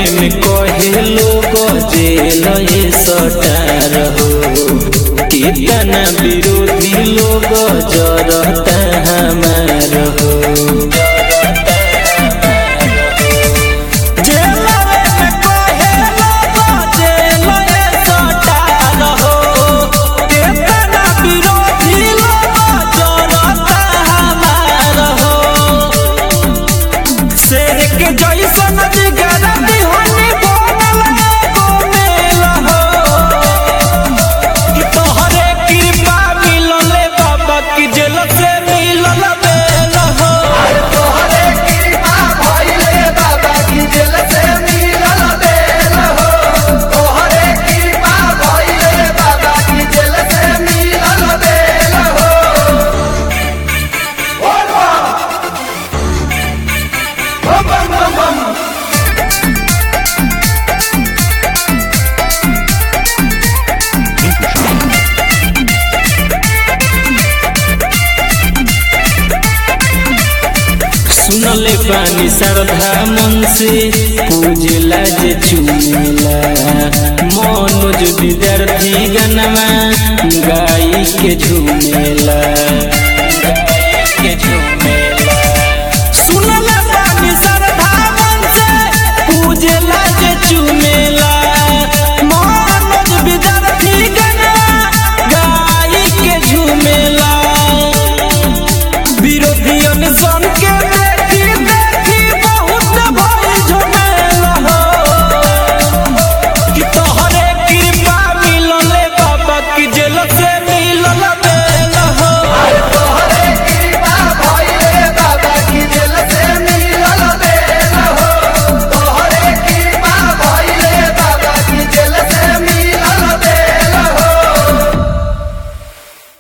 में कहे लोग जेल ये सटार हो कितना विरोधी लोग जरता हमार हो जेलवे में कहे लोग जेल ये सटार हो कितना विरोधी लोग जरता हमार हो शेर के जैसन जिगर दिहनी बनल एगो मेल हो कि तोहरे कृपा मिलले बाबा की जेल से मिलल बेल हो तोहरे कृपा भइले बाबा की जेल से मिलल बेल हो तोहरे कृपा भइले बाबा की जेल से मिलल बेल हो बोल बम बम बम बम सुनले पानी श्रद्धा मन से पूजला जे चुमेला मनोज विद्यार्थी गनमा गाई के झूमेला